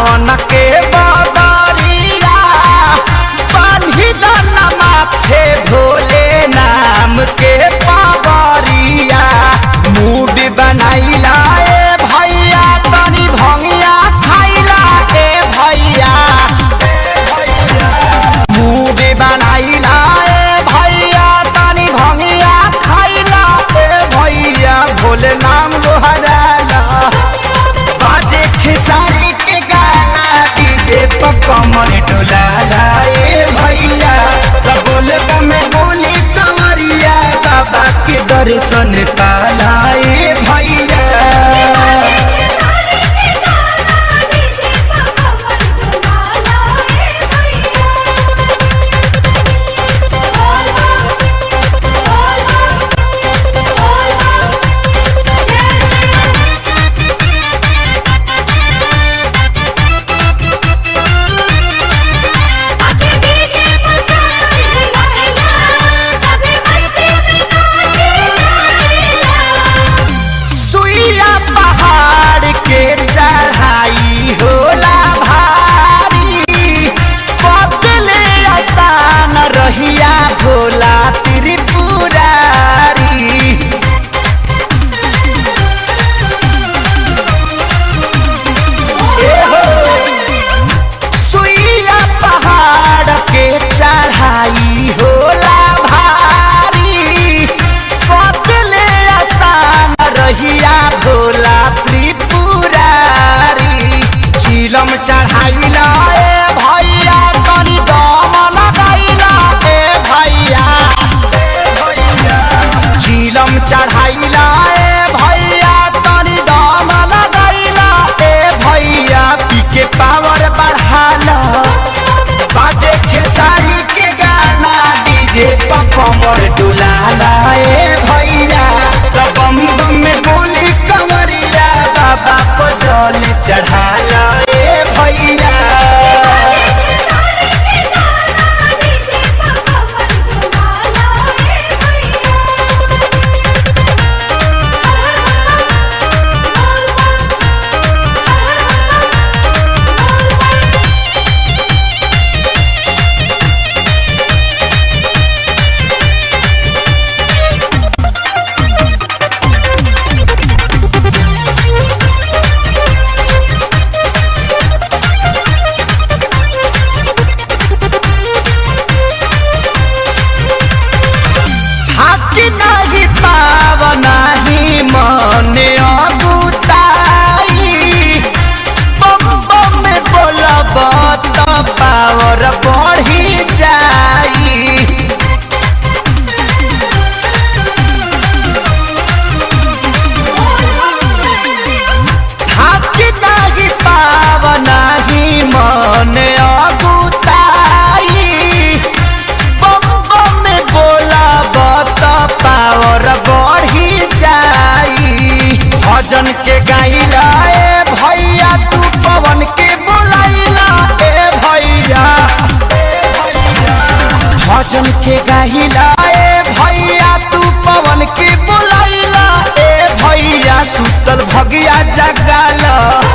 सावन के बदरिया बान्ही दाना माथे भोले नाम के पावरिया मूड बनाइला ए भैया तनी भंगिया खाइला ए भैया मूड बनाइला ए भैया तनी भंगिया खाइला ए भैया भोले नाम लोहराला बाजे खेसारी के गाना डीजे पर कमर डोलाला ए भैया तब बोले में बोली कमरिया बाबा के दर्शन पाला ए भैया सारे के गाना डीजे पर कमर डुलाला ए भैया बोल बम बोल बम बोल बम जय आके डीजे पर कमर हिलाएगा सभी मस्ती में नाचे गाएगा सुइया पहाड़ के चढ़ाई होला भारी बदले आसान रहिया भोला त्रिपुरारी सुइया पहाड़ के चढ़ाई होला भारी बदले आसान रहिया भोला त्रिपुरारी चिलम चढ़ाइला ए भैया तनी दम लगाइला ए भैया चिलम चढ़ाइला ए भैया तनी दम लगाइला ए भैया पी के पावर बढ़ाला बाजे खेसारी के गाना डीजे पर कमर डुलाला ए भैया तब बम बम में बोली कमरिया बाबा को जल चढ़ाला ए भैया सारे के गाना डीजे पर कमर डुलाला ए भैया हाकी नाही पाव नाही मने अगुताई बम बम में बोलब त पावर बढ़ी जाई हाकी नाही पाव नाही मने अगुताई बम बम में बोलब त पावर बढ़ी जाई भजन के गाइला ए भैया तू पवन के बोलाइला ए भैया भजन के गाइला ए भैया तू पवन के बोलाइला ए भैया सुतल भगिया जगाला